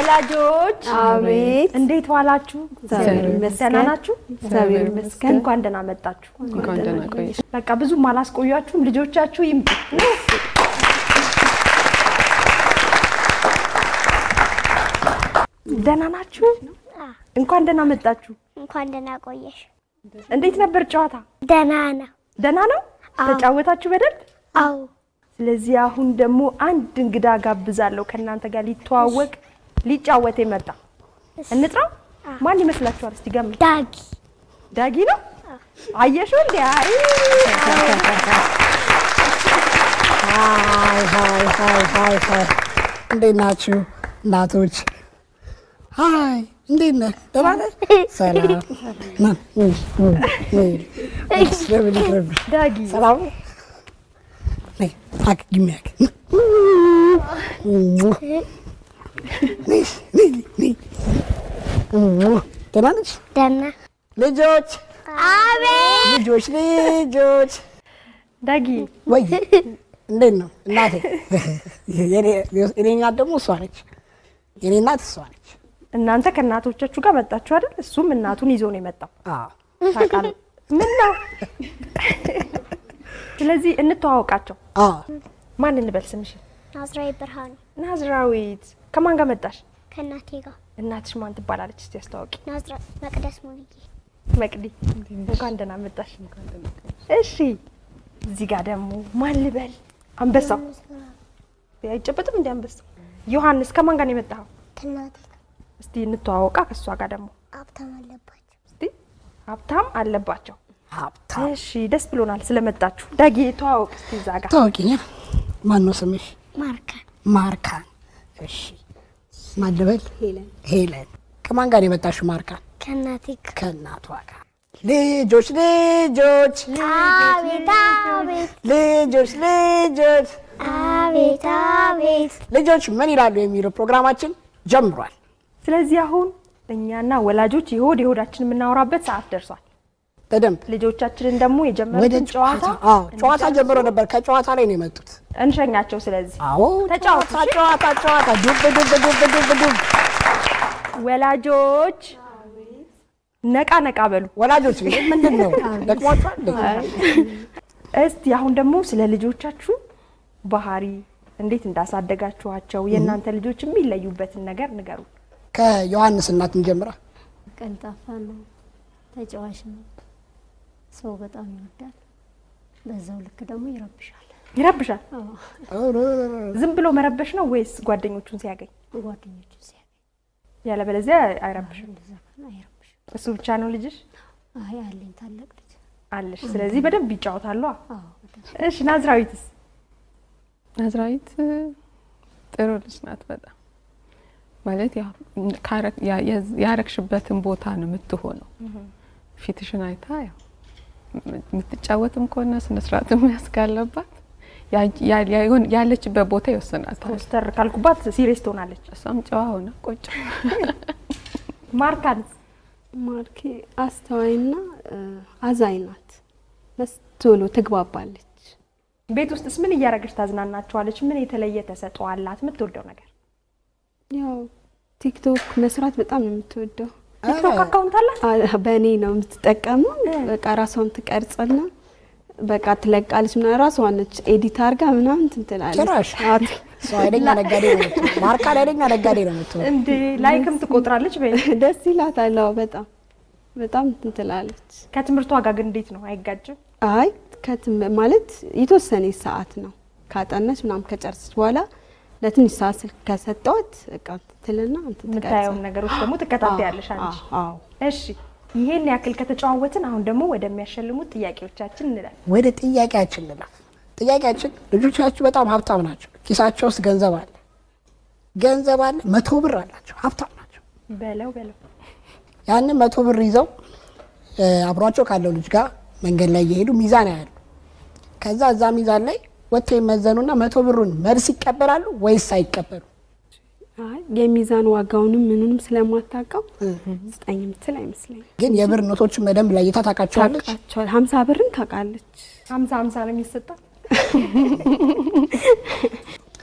ወላጆች አቤት። እንዴት ዋላችሁ? እግዚአብሔር ይመስገን። ደህና ናችሁ? እግዚአብሔር ይመስገን። እንኳን ደህና መጣችሁ። እንኳን ደህና ቆየሽ። በቃ ብዙም አላስቆያችሁም። ልጆቻችሁ ይምጡ። ደህና ናችሁ? እንኳን ደህና መጣችሁ። እንኳን ደህና ቆየሽ። እንዴት ነበር ጨዋታ? ደህና ነው። ደህና ነው? ተጫወታችሁ በደንብ? አዎ ስለዚህ አሁን ደግሞ አንድ እንግዳ ጋብዛለሁ ከእናንተ ጋር ሊተዋወቅ ሊጫወት የመጣ እንጥራው። ማን ይመስላችኋል? እስቲ ገምት። ዳጊ ዳጊ ነው። አየሽው እንዴ? አይ ሀይ ሀይ ሀይ ሀይ ሀይ እንዴት ናችሁ እናቶች? ሀይ እንዴት ነህ? ደህና ነህ? ሰላም ና፣ እ፣ እ፣ እ። ለምን ይቅርብሽ? ዳጊ ሰላም ነው? ነይ፣ ሀግ ግሚ ሀግ። ነይ፣ ነይ፣ ነይ። ደህና ነሽ? ደህና ልጆች አቤት ልጆች ልጆች ዳጊ ወይ እንዴት ነው እናቴ? የኔ- የኔ እናት ደግሞ እሷ ነች። የኔ እናት እሷ ነች። እናንተ ከእናቶቻችሁ ጋር መጣችሁ አይደል? እሱም እናቱን ይዞ ነው የመጣው። አዎ ታውቃለህ? ምን ነው? ስለዚህ እንተዋወቃቸው። አዎ ማን እንበል ስምሽ? ናዝራዊ ብርሃኑ ናዝራዊት። ከማን ጋር መጣሽ? ከእናቴ ጋር እናትሽ ማን ትባላለች? እስቲ አስተዋውቂ። ናዝራ መቅደስ ሙሉዬ መቅዲ እንኳን ደህና መጣሽ። እሺ እዚህ ጋር ደግሞ ማን ልበል? አንበሳው አይጨበጥም እንደ አንበሳው። ዮሐንስ ከማን ጋር ነው የመጣኸው? ከእናቴ ጋር እስቲ እንተዋወቃ ከእሷ ጋር ደግሞ ሀብታም አለባቸው። እስቲ ሀብታም አለባቸው። ሀብታም እሺ ደስ ብሎናል ስለመጣችሁ። ዳጊ ተዋወቅ እስቲ እዛ ጋር ታወቂኛ። ማን ነው ስምሽ? ማርካን ማርካን። እሺ ማን ልበል? ሄለን። ሄለን ከማን ጋር ነው የመጣሽው? ማርካን ከእናቴ ጋር ከእናቷ ጋር። ልጆች ልጆች አቤት አቤት ልጆች ልጆች አቤት አቤት ልጆች ምን ይላሉ የሚለው ፕሮግራማችን ጀምሯል። ስለዚህ አሁን እኛና ወላጆች የሆድ የሆዳችን የምናወራበት ሰዓት ደርሷል። በደንብ ልጆቻችንን ደግሞ ወደ የጀመሩትን ጨዋታ ጨዋታ አዎ፣ ጨዋታ ጀምሮ ነበር። ከጨዋታ ላይ ነው የመጡት። እንሸኛቸው። ስለዚህ አዎ ተጫወቱ፣ ጨዋታ ጨዋታ ጨዋታ ዱብ ዱብ ዱብ ዱብ ዱብ ወላጆች ነቃ ነቃ በሉ። ወላጆች እንግዲህ ምንድን ነው ደክሟቸዋል እንዴ? እስቲ አሁን ደግሞ ስለ ልጆቻችሁ ባህሪ እንዴት እንዳሳደጋችኋቸው የእናንተ ልጆች የሚለዩበትን ነገር ንገሩ። ከዮሐንስ እናት እንጀምራ። ቀልጣፋ ነው፣ ተጫዋች ነው፣ ሰው በጣም ይወዳል። በዛው ልክ ደግሞ ይረብሻል። ይረብሻል። አዎ፣ ዝም ብሎ መረበሽ ነው ወይስ ጓደኞቹን ሲያገኝ? ጓደኞቹ ሲያገኝ ያለበለዚያ አይረብሽም። እንደዛ ከሆነ አይረብሽም። እሱ ብቻ ነው ልጅሽ አይ አለኝ ታላቅ ልጅ። አለሽ። ስለዚህ በደንብ ይጫወታሉ። አዎ በጣም እሺ ናዝራዊትስ? ናዝራዊት ጥሩ ልጅ ናት በጣም ማለት ያው ካረ- ያ- የዝ- ያረግሽበትን ቦታ ነው የምትሆነው። ፊትሽን አይታ ያው የምትጫወትም ከሆነ ስነስርዓት መያዝ ካለባት ያ- ያ- ያ- ያለችበት ቦታ ይወስናታል። ኮስተር ካልኩባት ሲሪየስ ትሆናለች። እሷም ጨዋ ሆነ ቁጭ ማርካንስ? ማርኬ አስተዋይና እ፣ አዛኝ ናት። መስ ቶሎ ትግባባለች። ቤት ውስጥስ ምን እያደረገች ታዝናናቸዋለች? ምን የተለየ ተሰጥኦ አላት? የምትወደው ነገር? ያው ቲክቶክ መስራት በጣም ነው የምትወደው። ቲክቶክ አካውንት አላት? አ- በእኔ ነው የምትጠቀመው። በቃ ራሷን ትቀርጽና በቃ ትለቃለች። ምና ራሷ ነች ኤዲት አርጋ ምናምን እንትን ትላለች። ጭራሽ? አዎ። እሷ ኃይለኛ ነጋዴ ነው የምትሆነው። ማርካን ኃይለኛ ነጋዴ ነው የምትሆነው። እንዴ ላይክም ትቆጥራለች። በይ ደስ ይላታል። አዎ፣ በጣም በጣም እንትን ትላለች። ከትምህርቷ ጋር ግን እንዴት ነው? አይጋጭም? አይ ከትም ማለት የተወሰነ ሰዓት ነው ካጠናች ምናምን ከጨረሰች በኋላ ለትንሽ ሰዓት ስልክ ከሰጠዋት በቃ ትልና እንትን የምታየውን ትቀርጻለች። ነገሮች ደግሞ ትከታተያለሽ አንቺ። አዎ፣ አዎ። እሺ ይሄን ያክል ከተጨዋወትን አሁን ደግሞ ወደሚያሸልሙት ጥያቄዎቻችን እንላለን። ወደ ጥያቄያችን እንለፍ። ጥያቄያችን ልጆቻችሁ በጣም ሀብታም ናቸው። ኪሳቸው ውስጥ ገንዘብ አለ፣ ገንዘብ አለ፣ መቶ ብር አላቸው፣ ሀብታም ናቸው። በለው በለው ያንን መቶ ብር ይዘው እ፣ አብሯቸው ካለው ልጅ ጋር መንገድ ላይ እየሄዱ ሚዛን ያያሉ። ከዛ እዛ ሚዛን ላይ ወጥተው ይመዘኑና መቶ ብሩን መልስ ይቀበላሉ ወይስ አይቀበሉ? አይ የሚዛን ዋጋውንም ምኑንም ስለማታውቀው ስጠኝ የምትል አይመስለኝም። ግን የብር ኖቶችን በደንብ ለይታ ታውቃቸዋለች። ታውቃቸዋል። ሀምሳ ብርን ታውቃለች። ሀምሳ ሀምሳ ነው የሚሰጣት።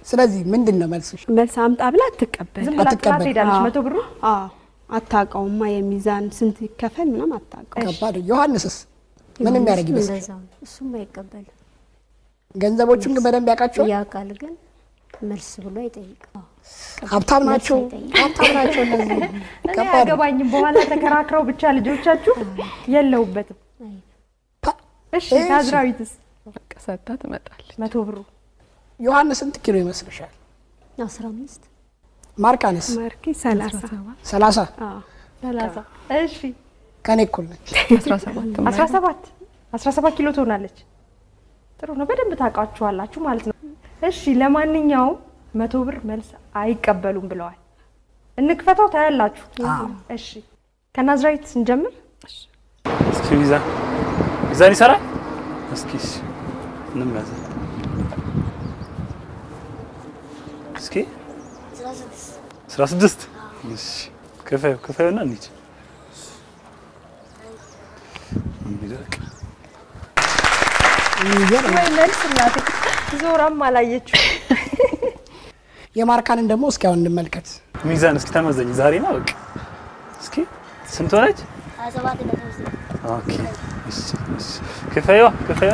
ስለዚህ ምንድን ነው መልስሽ? መልስ አምጣ ብላ አትቀበል። ዝም ብላ ጥላት አትቀበል። ሄዳለች። አዎ። መቶ ብሩ አዎ አታውቀውማ። የሚዛን ስንት ይከፈል ምናምን አታውቀው። ከባድ። ዮሐንስስ ምን የሚያደርግ ይመስል? እንደዛው ነው። እሱም አይቀበልም። ገንዘቦቹን ግን በደንብ ያውቃቸዋል። ያውቃል፣ ግን መልስ ብሎ አይጠይቅም። ሀብታም ናቸው፣ አይጠይቅም። ሀብታም ናቸው እነዚህ። እኔ ከባድ ነው። አያገባኝም። በኋላ ተከራክረው ብቻ ልጆቻችሁ የለውበትም። ፓ- እሺ እሺ። ናዝራዊትስ በቃ ሰታ ትመጣለች። መቶ ብሩ ዮሐንስ ስንት ኪሎ ይመስልሻል? አስራ አምስት ማርካንስ ማርኬ ሰላሳ ሰላሳ አዎ ሰላሳ እሺ ከኔ እኩል ነች። አስራ ሰባት አስራ ሰባት አስራ ሰባት ኪሎ ትሆናለች። ጥሩ ነው። በደንብ ታውቃችኋላችሁ ማለት ነው። እሺ ለማንኛውም መቶ ብር መልስ አይቀበሉም ብለዋል። እንክፈተው ታያላችሁ። እሺ ከናዝራዊት ስንጀምር እስኪ ሚዛን ሚዛን ይሰራል። እስኪ እሺ፣ እንመዘን እስኪ አስራ ስድስት እሺ፣ ክፈዩ ክፈዩና እንሂድ። እንግዲህ በቃ የሚገርም ነው። ወይ መልስ እናቴ ዞራም አላየችው። የማርካንን ደግሞ እስኪ አሁን እንመልከት። ሚዛን እስኪ ተመዘኝ። ዛሬ ነው በቃ እስኪ ስንት ሆነች? ኦኬ እሺ፣ እሺ። ክፈዩ ክፈዩ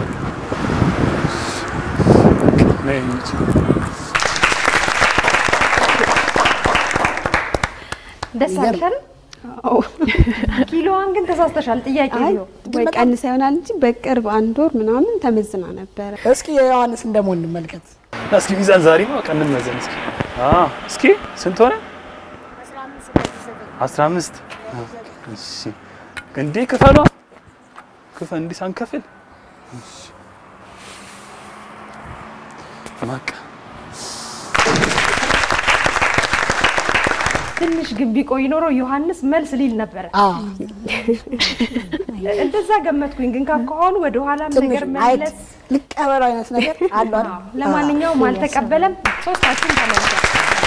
ነይ እንሂድ። ደስ አልሻል? አዎ። ኪሎዋን ግን ተሳስተሻል። ጥያቄ አይ ነው ወይ ቀንሳ ይሆናል እንጂ በቅርብ አንድ ወር ምናምን ተመዝና ነበረ። እስኪ የዮሐንስን ደግሞ እንመልከት። እስኪ ሚዛን ዛሬ ነው በቃ እንመዘን እስኪ። አዎ እስኪ ስንት ሆነ? አስራ አምስት እሺ። እንዴ ክፈሏ ክፈ እንዲህ ሳንከፍል እሺ። በቃ ትንሽ ግን ቢቆይ ኖሮ ዮሐንስ መልስ ሊል ነበረ። አዎ እንደዛ ገመትኩኝ። ግን ካካሆኑ ወደ ኋላም ትንሽ ነገር አይት መለስ ልቀበሉ አይነት ነገር አለው አይደል? አዎ፣ ለማንኛውም አልተቀበለም። ሶስታችሁም ተመልሷል።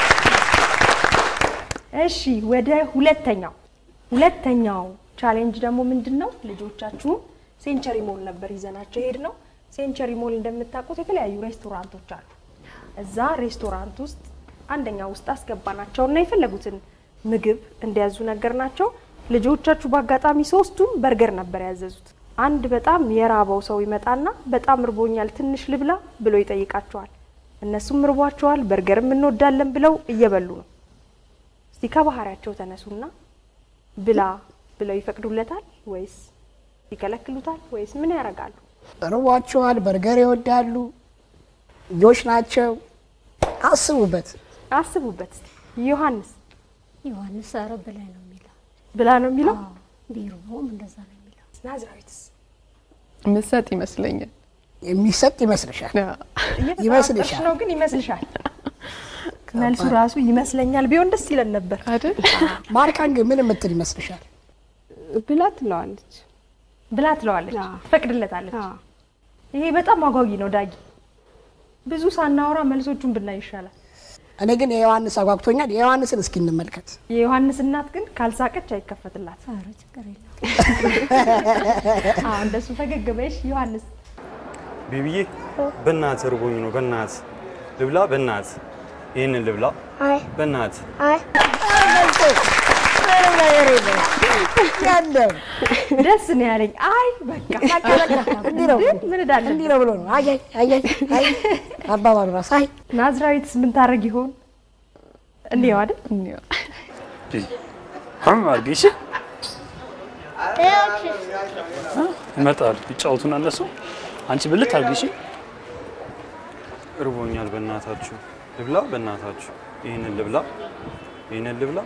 እሺ ወደ ሁለተኛው ሁለተኛው ቻሌንጅ ደግሞ ምንድን ነው? ልጆቻችሁን ሴንቸሪ ሞል ነበር ይዘናቸው ሄድ ነው። ሴንቸሪ ሞል እንደምታውቁት የተለያዩ ሬስቶራንቶች አሉ። እዛ ሬስቶራንት ውስጥ አንደኛ ውስጥ አስገባናቸውና የፈለጉትን ምግብ እንዲያዙ ነገር ናቸው። ልጆቻችሁ በአጋጣሚ ሶስቱም በርገር ነበር ያዘዙት። አንድ በጣም የራበው ሰው ይመጣና በጣም እርቦኛል ትንሽ ልብላ ብሎ ይጠይቃቸዋል። እነሱም እርቧቸዋል፣ በርገርም እንወዳለን ብለው እየበሉ ነው። እስቲ ከባህሪያቸው ተነሱና ብላ ብለው ይፈቅዱለታል ወይስ ይከለክሉታል ወይስ ምን ያደርጋሉ? ርቧቸዋል፣ በርገር ይወዳሉ፣ ልጆች ናቸው። አስቡበት። አስቡበት እስቲ። ዮሐንስ ዮሐንስ ኧረ በላይ ነው የሚለው። ብላ ነው የሚለው። አዎ፣ ቢርቦም እንደዛ ነው የሚለው። ናዝራዊትስ ምሰጥ ይመስለኛል። የሚሰጥ ይመስልሻል? እየተጠራጠርሽ ይመስልሻል? ነው ግን ይመስልሻል? መልሱ ራሱ ይመስለኛል ቢሆን ደስ ይለን ነበር። አይደል? ማርካን ግን ምን የምትል ይመስልሻል? ብላ ትለዋለች። ብላ ትለዋለች፣ አዎ። ትፈቅድለታለች። አዎ። ይሄ በጣም አጓጊ ነው ዳጊ። ብዙ ሳናወራ መልሶቹን ብናይ ይሻላል። እኔ ግን የዮሐንስ አጓግቶኛል። የዮሐንስን እስኪ እንመልከት። የዮሐንስ እናት ግን ካልሳቀች አይከፈትላት። ኧረ ችግር የለም። አዎ እንደሱ ፈገግ በይሽ ዮሐንስ። ቤቢዬ በእናት እርቦኝ ነው። በእናት ልብላ፣ በእናት ይህንን ልብላ፣ አይ በእናት አይ ያለው ደስ ነው ያለኝ። አይ በቃ በቃ በቃ እንዲህ ነው ምን እዳለን። እንዲህ ነው ብሎ ነው። አይ አይ አይ አይ አይ አባባሉ ራሱ አይ ናዝራዊትስ ምን ታረግ ይሆን? እንዲህ አይደል? እንየው። አሁን አድርጊ እሺ። ይመጣሉ ይጫወቱና እነሱ አንቺ ብልት አድርጊ እሺ። እርቦኛል፣ በእናታችሁ ልብላ፣ በእናታችሁ ይህንን ልብላ፣ ይህንን ልብላ።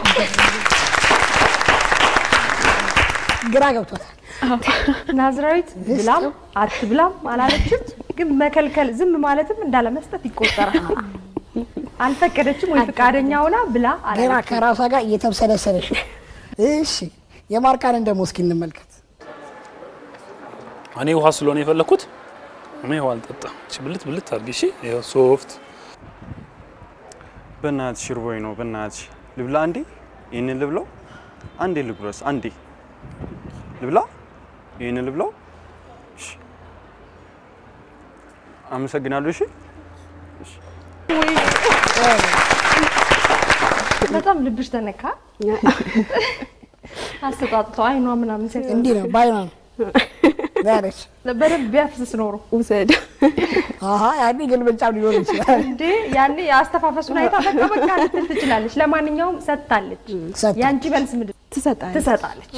ግራ ገብቶታል። ናዝራዊት ብላም አትብላም አላለችም፣ ግን መከልከል ዝም ማለትም እንዳለመስጠት ይቆጠራል። አልፈቀደችም ወይ ፈቃደኛ ሆና ብላ ገና አላለችም። ከራሷ ጋር እየተብሰለሰለሽ ነው። እሺ የማርካንን ደግሞ እስኪ እንመልከት። እኔ ውሃ ስለሆነ የፈለኩት እኔ ውሃ አልጠጣም። እሺ ብልት ብልት አድርጊ እሺ። ይኸው ሶፍት በእናትሽ እርቦኝ ነው። በእናትሽ ልብላ፣ አንዴ ይህንን ልብላው፣ አንዴ ልጉረስ፣ አንዴ ልብላ፣ ይህንን ልብላው። እሺ፣ አመሰግናለሁ። እሺ፣ እሺ። በጣም ልብሽ ተነካ። አስተጣጥቶ አይኗ ምናምን ሲያስ እንዲህ ነው ባይኗ ነው ያለች። በደንብ ቢያፍስስ ኖሮ ውሰድ አሀ ያኔ ግልብጫም ሊሆን ይችላል። እንዴ ያኔ የአስተፋፈሱን አይታ በቃ በቃ ልትል ትችላለች። ለማንኛውም ሰጥታለች። ሰጥታለች። የአንቺ መልስ ምንድን ነው? ትሰጣለች። ትሰጣለች።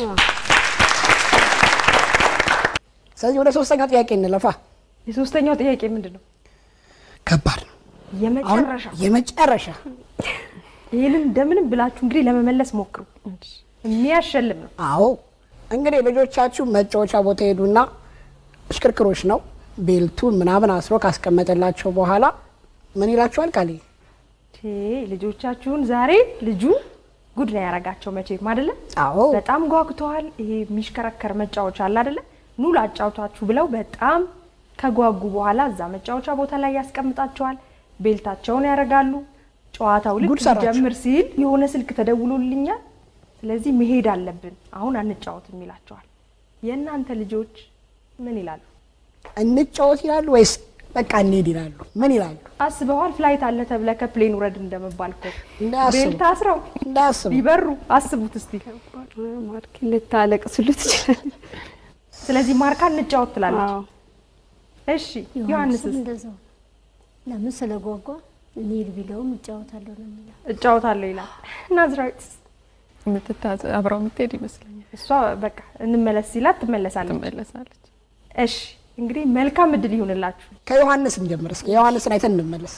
ስለዚህ ወደ ሶስተኛው ጥያቄ እንለፋ። የሶስተኛው ጥያቄ ምንድን ነው? ከባድ ነው። አሁን የመጨረሻ የመጨረሻ ይህንን እንደምንም ብላችሁ እንግዲህ ለመመለስ ሞክሩ። የሚያሸልም ነው። አዎ እንግዲህ ልጆቻችሁ መጫወቻ ቦታ ሄዱና እሽክርክሮች ነው ቤልቱን ምናምን አስሮ ካስቀመጠላቸው በኋላ ምን ይላችኋል? ቃል ቴ ልጆቻችሁን ዛሬ ልጁ ጉድ ነው ያረጋቸው መቼም አይደለ? አዎ በጣም ጓጉተዋል። ይሄ የሚሽከረከር መጫወቻ አለ አይደለ? ኑ ላጫውታችሁ ብለው በጣም ከጓጉ በኋላ እዛ መጫወቻ ቦታ ላይ ያስቀምጣቸዋል። ቤልታቸውን ያደርጋሉ። ጨዋታው ልክ ጉድ ሰራችሁ። ሊጀምር ሲል የሆነ ስልክ ተደውሎልኛል፣ ስለዚህ መሄድ አለብን፣ አሁን አንጫወትም ይላቸዋል። የእናንተ ልጆች ምን ይላሉ? እንጫወት ይላሉ ወይስ በቃ እንሄድ ይላሉ? ምን ይላሉ? አስበዋል? ፍላይት አለ ተብለ ከፕሌን ውረድ እንደመባል እኮ እንዳያስቡ ቤልት አስረው እንዳያስቡ ሊበሩ አስቡት እስቲ። ማርኬ ልታለቅስሉ ትችላለች። ስለዚህ ማርካ እንጫወት ትላለች። አዎ እሺ ዮሐንስም ዮሐንስስ እንደዛው ለምን ስለጓጓ እንሂድ ቢለውም እጫወታለሁ ነው የሚለው። እጫወታለሁ ይላል። ናዝራዊትስ የምትታዘ አብረው የምትሄድ ይመስለኛል። እሷ በቃ እንመለስ ሲላት ትመለሳለች። ትመለሳለች። እሺ እንግዲህ መልካም እድል ይሁንላችሁ። ከዮሐንስ እንጀምር እስኪ። ዮሐንስን አይተን እንመለስ።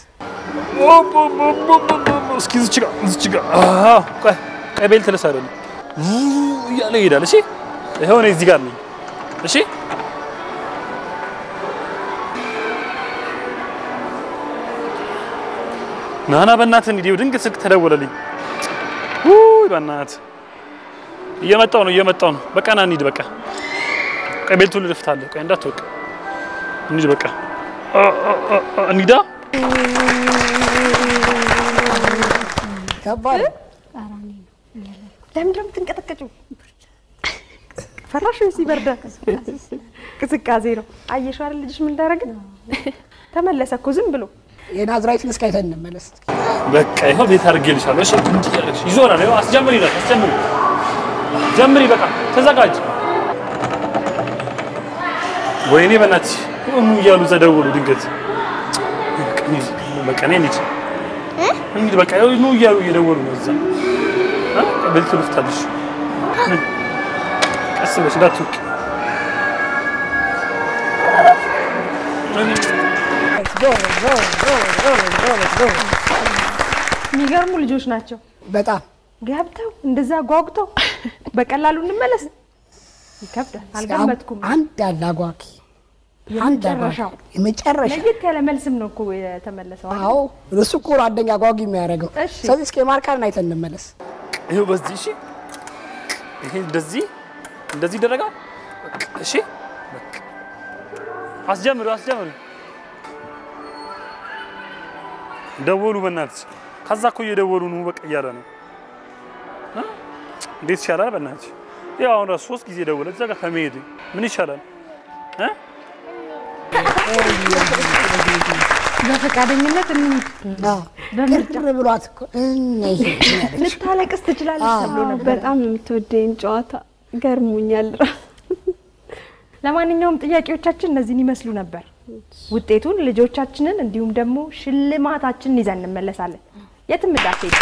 እስኪ ዝች ጋር ዝች ጋር አዎ፣ ቆይ ቀይ ቤልት ልስ አይደለም እያለ ይሄዳል። እሺ ይኸው እኔ እዚህ ጋር ነኝ። እሺ ናና በእናትህ እንዲህ ድንገት ስልክ ተደወለልኝ። ውይ በእናትህ እየመጣው ነው እየመጣው ነው። በቃ ና እንሂድ። በቃ ቀይ ቤልቱን ልድፍታለህ። ቆይ እንዳትወቅ እንሂድ። በቃ አ- አ- አ- አ- እንሂዳ ከባድ ነው። ቃራኒ ነው እያለ ለምንድን ነው የምትንቀጠቀጪው? ፈራሽ ወይስ ይበርዳል? ቅዝቃዜ ነው። አየሽው አይደል ልጅሽ ምን እንዳደረገ? ተመለሰ እኮ ዝም ብሎ የናዝራዊትን እስኪ አይተን እንመለስ። በቃ ይኸው ቤት አድርጌልሻለሁ። እሺ እንዲህ ያደርግሽ ይዞራል። ይኸው አስጀምሪ ይላል። አስጀምሪ ጀምሪ። በቃ ተዘጋጅ። ወይኔ በእናትሽ ኑ እያሉ ተደወሉ ድንገት። በቃ እንሂድ፣ በቃ እኔ እንሂድ እንሂድ። በቃ ይኸው ኑ እያሉ እየደወሉ ነው እዛ እ ቤት ልፍታለሽ። ምን? ቀስ ብለሽ እንዳትወቂ። የሚገርሙ ልጆች ናቸው። በጣም ገብተው እንደዛ ጓጉተው በቀላሉ እንመለስ ይከብዳል። አልገመትኩም። አንድ ያለ አጓጊ አንድ የመጨረሻው አጓጊ የመጨረሻ ለየት ያለ መልስም ነው እኮ የተመለሰው። አይደል? አዎ እሱ እኮ ነው አንደኛ አጓጊ የሚያደርገው። እሺ። ስለዚህ እስኪ የማርካን አይተን እንመለስ። ይኸው በዚህ እሺ፣ ይሄ እንደዚህ እንደዚህ ይደረጋል። በቃ እሺ፣ በቃ አስጀምሪው፣ አስጀምሪው። ደወሉ፣ በእናትሽ ከዛ እኮ እየደወሉ ነው፣ በቃ እያለ ነው እ? እንዴት ይሻላል? በእናትሽ ያው አሁን ራሱ ሶስት ጊዜ ደወለ። እዛ ጋር ከመሄድ ምን ይሻላል እ? በፈቃደኝነት እንሂድ። አዎ በምርጫ ቅር ብሏት እኮ እነ ይሄ ያለች ልታለቅስ ትችላለች ተብሎ ነበር። በጣም ነው የምትወደኝ ጨዋታ ገርሞኛል ራሱ ለማንኛውም ጥያቄዎቻችን እነዚህን ይመስሉ ነበር። ውጤቱን ልጆቻችንን እንዲሁም ደግሞ ሽልማታችንን ይዘን እንመለሳለን። የትም እንዳትሄዱ።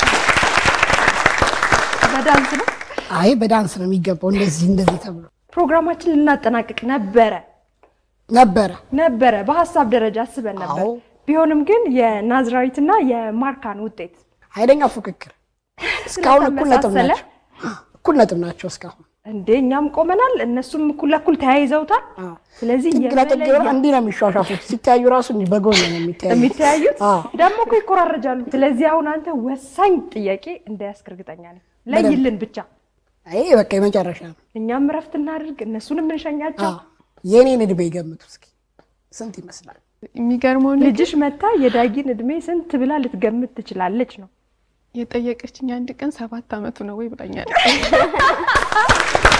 በዳንስ ነው አይ በዳንስ ነው የሚገባው። እንደዚህ እንደዚህ ተብሎ ፕሮግራማችን ልናጠናቅቅ ነበረ ነበረ። ነበረ በሀሳብ ደረጃ አስበን ነበር። አዎ። ቢሆንም ግን የናዝራዊትና የማርካን ውጤት ኃይለኛ ፉክክር እስካሁን እኩል ነጥብ ስለተመሳሰለ ናቸው። እኩል ነጥብ ናቸው እስካሁን። እንዴ እኛም ቆመናል፣ እነሱም እኩል ለእኩል ተያይዘውታል። ስለዚህ ጥግ ለጥግ የመለያ- እንዲህ ነው የሚሿሿፉት። ሲተያዩ ራሱ እንዲህ በጎን ነው የሚተያዩ። የሚተያዩት አዎ። ደግሞ እኮ ይኮራረጃሉ። ስለዚህ አሁን አንተ ወሳኝ ጥያቄ እንዳያስክ እርግጠኛ ነኝ። ለይልን ብቻ አይ በቃ የመጨረሻ ነው። እኛም እረፍት እናድርግ፣ እነሱንም እንሸኛቸው። አዎ። የኔን እድሜ ገምቱ እስኪ ስንት ይመስላል? የሚገርመው ነገር ልጅሽ መታ የዳጊን እድሜ ስንት ብላ ልትገምት ትችላለች ነው። የጠየቀችኝ አንድ ቀን ሰባት አመቱ ነው ወይ ብላኛል።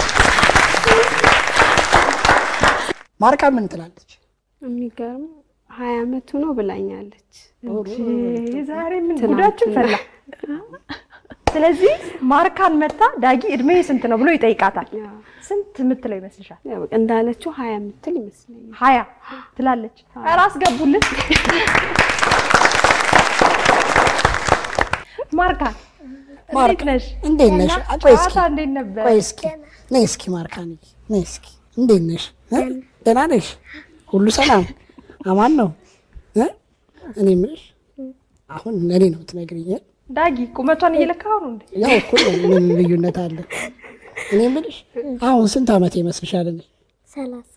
ማርካ ምን ትላለች? የሚገርም ሀያ አመቱ ነው ብላኛለች። እንጂ ዛሬ ምን ትናንትና። ጉዳችን ፈላ። ስለዚህ ማርካን መታ ዳጊ እድሜ ስንት ነው ብሎ ይጠይቃታል። ያው ስንት የምትለው ይመስልሻል? ያው በቃ እንዳለችው ሀያ የምትል ይመስለኛል። ሀያ ትላለች። ኧረ አስገቡልን። ማርካን እንዴት ነሽ? እንዴት ነሽ? ቆይ እስኪ ጨዋታ እንዴት ነበር? ቆይ እስኪ ነይ እስኪ ማርካን ነይ እስኪ እንዴት ነሽ? እ? ደህና ነሽ? ሁሉ ሰላም አማን ነው እ? እኔ የምልሽ አሁን ለእኔ ነው የምትነግሪኝ እ? ዳጊ ቁመቷን እየለካው ነው እንዴ? ያው እኮ ነው፣ ምን ልዩነት አለ? እኔ የምልሽ አሁን ስንት ዓመት ይመስልሻል? እኔ ሰላሳ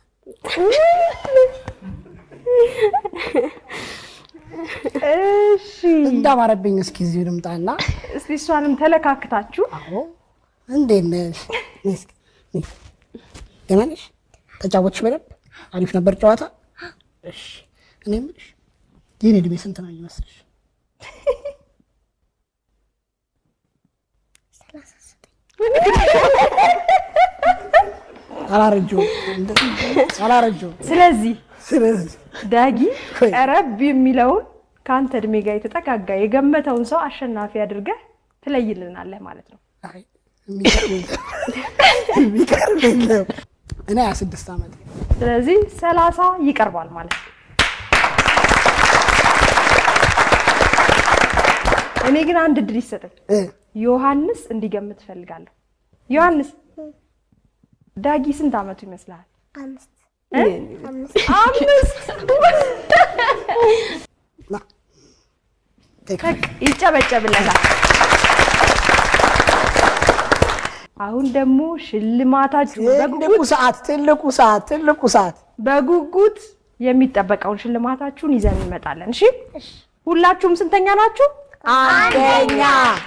እሺ እንዳማረብኝ እስኪ እዚሁ ልምጣና እስቲ እሷንም ተለካክታችሁ አዎ እንዴት ነሽ? ነይ እስኪ ነይ። ደህና ነሽ? ተጫወትሽ በደንብ? አሪፍ ነበር ጨዋታ? እሺ እኔ የምልሽ የኔ እድሜ ስንት ነው ይመስልሽ? አላረጀሁም አላረጀሁም። ስለዚህ ስለዚህ ዳጊ ቆይ። ቀረብ የሚለውን ከአንተ እድሜ ጋር የተጠጋጋ የገመተውን ሰው አሸናፊ አድርገህ ትለይልናለህ ማለት ነው። አይ፣ የሚገርም የለም። የሚገርም የለም። እኔ ሀያ ስድስት ዓመት ስለዚህ ሰላሳ ይቀርባል ማለት ነው። እኔ ግን አንድ እድል ይሰጠኝ። ዮሐንስ እንዲገምት እፈልጋለሁ። ዮሐንስ ዳጊ ስንት ዓመቱ ይመስልሃል? አምስት እ? አምስት አምስት ቴክ በቃ ይጨበጨብለታል። አሁን ደግሞ ሽልማታችሁ ትልቁ በጉጉት ሰዓት ትልቁ ሰዓት ትልቁ ሰዓት በጉጉት የሚጠበቀውን ሽልማታችሁን ይዘን እንመጣለን። እሺ ሁላችሁም ስንተኛ ናችሁ? አንደኛ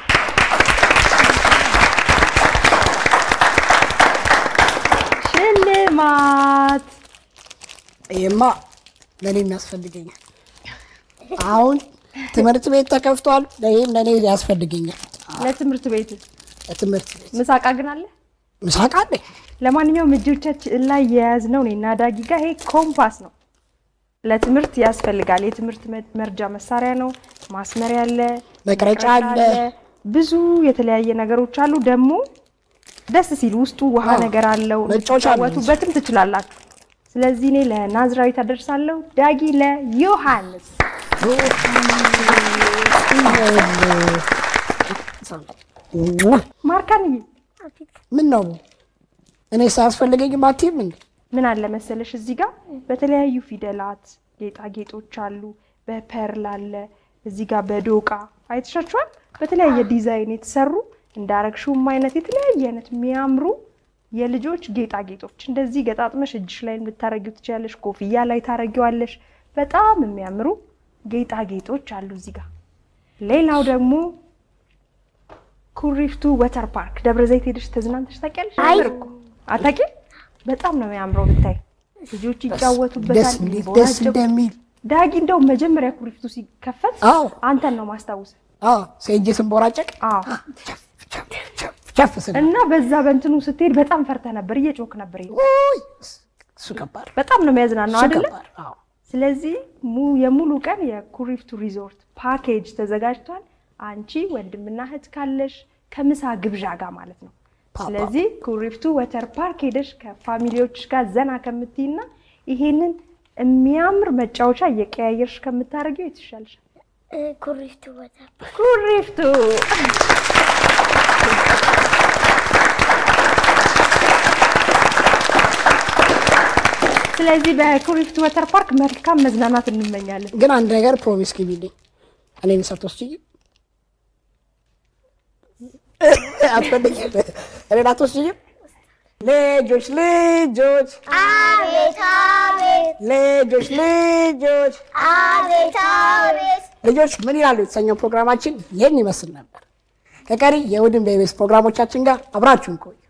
ሽልማት ይሄማ ለእኔ የሚያስፈልገኛል። አሁን ትምህርት ቤት ተከፍቷል። ይህም ለእኔ ያስፈልገኛል። ለትምህርት ቤት ለትምህርት ቤት ምሳቃ ግን አለ። ምሳቃ አለኝ። ለማንኛውም እጆቻችን ላይ የያዝነው እኔና ዳጊ ጋር ይሄ ኮምፓስ ነው። ለትምህርት ያስፈልጋል። የትምህርት መ- መርጃ መሳሪያ ነው። ማስመሪያ አለ፣ መቅረጫ አለ። ብዙ የተለያየ ነገሮች አሉ። ደግሞ ደስ ሲል ውስጡ ውሃ አዎ፣ ነገር አለው። መጫወቻ አለ። ልትጫወቱበትም ትችላላችሁ። ስለዚህ እኔ ለናዝራዊት አደርሳለሁ፣ ዳጊ ለዮሐንስ። ማርካንዬ ምን ነው እኔ ሳያስፈልገኝም አትይም እንዴ? ምን አለ መሰለሽ እዚህ ጋር በተለያዩ ፊደላት ጌጣጌጦች አሉ። በፐርል አለ እዚህ ጋር በዶቃ አይተሻችኋል። በተለያየ ዲዛይን የተሰሩ እንዳረግሽውም አይነት የተለያየ አይነት የሚያምሩ የልጆች ጌጣጌጦች እንደዚህ ገጣጥመሽ እጅሽ ላይ ልታረጊው ትችላለሽ። ኮፍያ ላይ ታረጊዋለሽ። በጣም የሚያምሩ ጌጣጌጦች አሉ እዚህ ጋር። ሌላው ደግሞ ኩሪፍቱ ወተር ፓርክ ደብረ ዘይት ሄደሽ ተዝናንተሽ ታውቂያለሽ? አይ። ነበር እኮ አታውቂም? በጣም ነው የሚያምረው ብታይ። ልጆች ደስ ይጫወቱበታል። እንዴት ሊቦናቸው- ደስ እንደሚል ዳጊ እንደው መጀመሪያ ኩሪፍቱ ሲከፈት አዎ አንተን ነው ማስታውስ። አዎ ሴጄ ስንቦራጨቅ አዎ ቸፍ ስል እና በዛ በእንትኑ ስትሄድ በጣም ፈርተህ ነበር፣ እየጮክ ነበር። ይሄ ውይ፣ እሱ ከባድ በጣም ነው የሚያዝናናው እሱ አይደለ? ከባድ አዎ ስለዚህ mu- የሙሉ ቀን የኩሪፍቱ ሪዞርት ፓኬጅ ተዘጋጅቷል። አንቺ ወንድምና እህት ካለሽ ከምሳ ግብዣ ጋር ማለት ነው። ፓፓ። ስለዚህ ኩሪፍቱ ወተር ፓርክ ሄደሽ ከፋሚሊዎች ጋር ዘና ከምትይና ይሄንን የሚያምር መጫወቻ እየቀያየርሽ ከምታደርጊው የተሻለሽ እ፣ ኩሪፍቱ ቦታ ኩሪፍቱ ስለዚህ በኩሪፍቱ ወተር ፓርክ መልካም መዝናናት እንመኛለን። ግን አንድ ነገር ፕሮሚስ ግቢልኝ እኔን ሳትወስጂኝ አትፈልጊም እኔን አትወስጂኝም ልጆች ልጆች አቤት አቤት ልጆች ልጆች አቤት አቤት ልጆች ምን ይላሉ የተሰኘው ፕሮግራማችን ይህን ይመስል ነበር ከቀሪ የእሑድን በኢቢኤስ ፕሮግራሞቻችን ጋር አብራችሁን ቆዩ